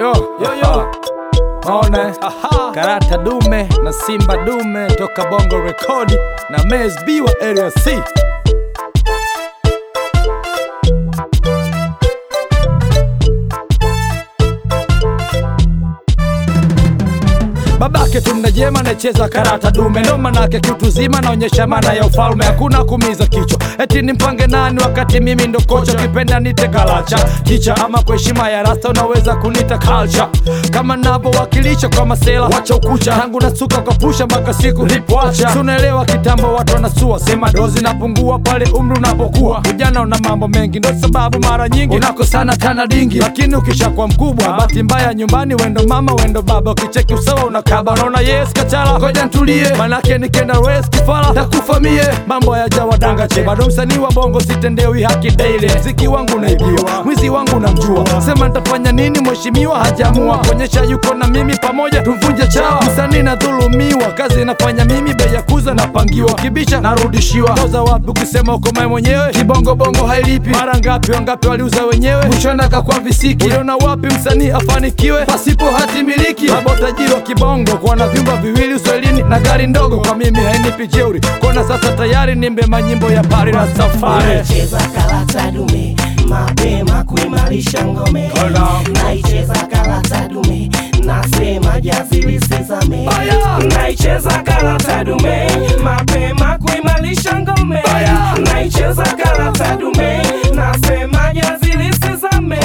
Yo, yo, yo. Maona karata dume na simba dume toka bongo rekodi na Mez B wa area C babake tumnajema nacheza karata dume ndo manake kitu zima naonyesha maana ya ufalme hakuna kumiza kichwa eti nimpange nani wakati mimi ndo kocha kipenda nite galacha kicha ama kwa heshima ya rasta unaweza kunita culture kama navyowakilisha kwa masela wacha ukucha tangu nasuka kwa pusha mpaka siku lipoacha tunaelewa kitambo watu wanasua sema dozi napungua pale umri unapokuwa vijana una mambo mengi ndo sababu mara nyingi unakosana tana dingi lakini ukishakuwa mkubwa bahati mbaya nyumbani wendo mama wendo baba ukicheki usawa unakaba unaona yes kachala ngoja ntulie manake nikenda res kifala takufa mie mambo yajawa danga che bado msanii wa bongo sitendewi haki daily mziki wangu naibiwa mwizi wangu namjua sema nitafanya nini mheshimiwa hajamua kuonyesha yuko na mimi pamoja tumvunje chawa msanii nadhulumiwa kazi inafanya mimi bei ya kuza napangiwa kibisha narudishiwa toza wapi ukisema uko mae mwenyewe kibongobongo hailipi mara ngapi wangapi waliuza wenyewe mwishoni akakwa visiki uliona wapi msanii afanikiwe pasipo hati miliki mabotajiri wa kibongo kuona vyumba viwili uswahilini na gari ndogo kwa mimi hainipi jeuri kuona sasa tayari nimbe manyimbo ya pari na safari Naicheza karata dume mapema kuimarisha ngome, naicheza karata dume nasema jazi lisizame, naicheza karata dume mapema kuimarisha ngome, naicheza karata dume nasema jazi lisizame.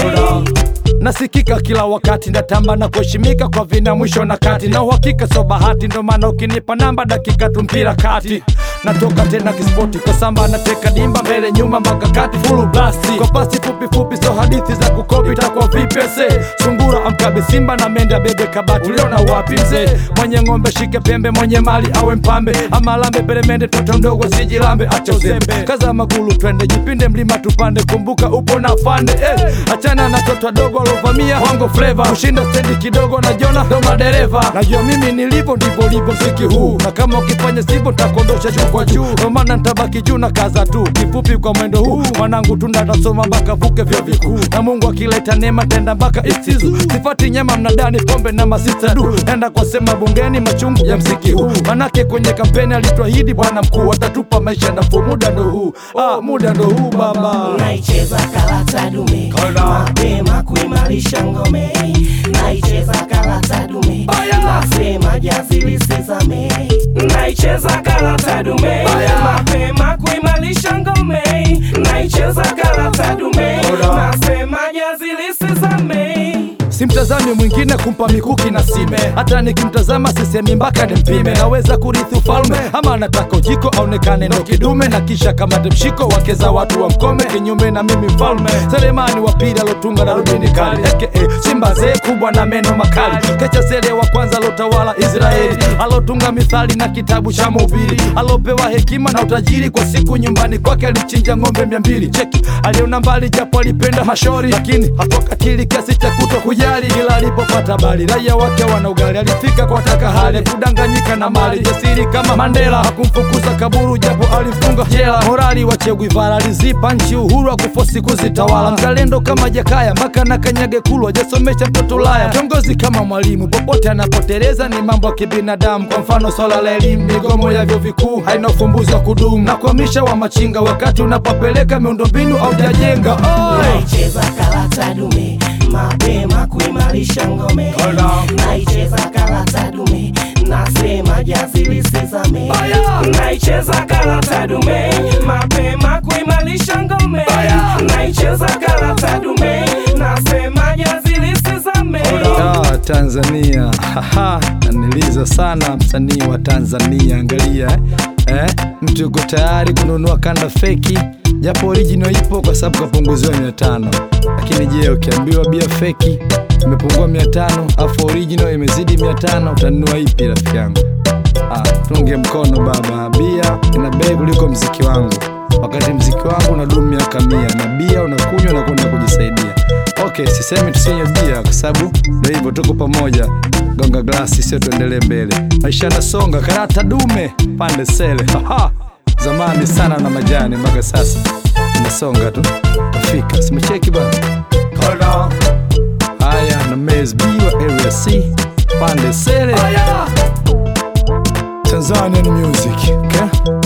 nasikika kila wakati ndatamba na kuheshimika kwa vina mwisho na kati na uhakika so bahati ndo maana ukinipa namba dakika tu mpira kati natoka tena kispoti kwa samba nateka dimba mbele nyuma mpaka kati fulu blasti kwa pasi fupi fupi so hadithi za kukopi takwa vipese sungura amkabe simba na mende bebe kabati uliona wapi mzee mwenye ng'ombe shike pembe mwenye mali awe mpambe ama lambe peremende toto mdogo sijilambe acha uzembe kaza magulu twende jipinde mlima tupande kumbuka upo na fande eh, achana na toto dogo alovamia wango fleva kushinda stendi kidogo na jona ndo madereva najua mimi nilivyo ndivyo livyo mziki huu na kama ukifanya sivyo takondosha juu kwa juu ndo maana ntabaki juu na kaza tu kifupi kwa mwendo huu mwanangu tunda tasoma mpaka vuke vyo vikuu na mungu akileta neema tenda mpaka istizu sifati nyama mnadani pombe na masista du nenda kwa sema bungeni machungu ya mziki huu manake kwenye kampeni alituahidi bwana mkuu atatupa maisha nafuu muda ndo huu ah, muda ndo huu baba naicheza karata dume Kala. mapema kuimarisha ngome, naicheza karata dume Aya. nasema jazi lisizame, naicheza karata dume Aya. mapema kuimarisha ngome, naicheza karata dume Kala. nasema jazi lisizame. simtazami mwingine kumpa mikuki na sime hata nikimtazama sisemi mpaka nimpime naweza kurithi ufalme ama anataka ujiko aonekane ndo kidume na kisha kamate mshiko wake za watu wa mkome kinyume na mimi mfalme selemani wa pili alotunga na rubini kali aka simba zee kubwa na meno makali kecha sele wa kwanza alotawala israeli alotunga mithali na kitabu cha mhubiri alopewa hekima na utajiri kwa siku nyumbani kwake alichinja ng'ombe mia mbili cheki aliona mbali japo alipenda mashori lakini hakukatili kiasi cha kuto kujali kila alipopata bali raia wake wana ugali alifika kwa taka hali kudanganyika na mali jasiri kama mandela hakumfukuza kaburu japo alifunga jela morali wa Che Guevara alizipa nchi uhuru wa kufosi kuzitawala mzalendo kama jakaya mpaka na kanyage kulwa jasomesha mtoto ulaya kiongozi kama mwalimu popote anapoteleza ni mambo ya kibinadamu kwa mfano swala la elimu migomo ya vyuo vikuu haina ufumbuzi wa kudumu na kuhamisha wa machinga wakati unapopeleka miundombinu au jajenga oh! naicheza karata dume mapema kuimarisha ngome, Kala. naicheza karata dume nasema jazi lisizame, Aya. naicheza karata dume mapema kuimarisha ngome, Aya. naicheza karata dume nasema jazi lisizame. Ah, Tanzania Haha, naniliza sana msanii wa Tanzania. Angalia eh? Eh? Mtu yuko tayari kununua kanda feki japo original ipo kwa sababu kapunguziwa mia tano lakini je, ukiambiwa bia feki imepungua mia tano afu original imezidi mia tano utanunua ipi rafiki yangu? Ah, tunge mkono baba, bia ina bei kuliko mziki wangu, wakati mziki wangu unadumu miaka mia na bia unakunywa na kwenda kujisaidia. Okay, sisemi tusinywe bia kwa sababu ndio hivyo, tuko pamoja. Gonga glasi, sio tuendelee mbele. Maisha yanasonga, karata dume pande sele. Haha, zamani sana na majani, mpaka sasa nasonga tu, tafika. Simecheki bana. Haya na me ASB wa Area C pande sele Tanzanian music okay?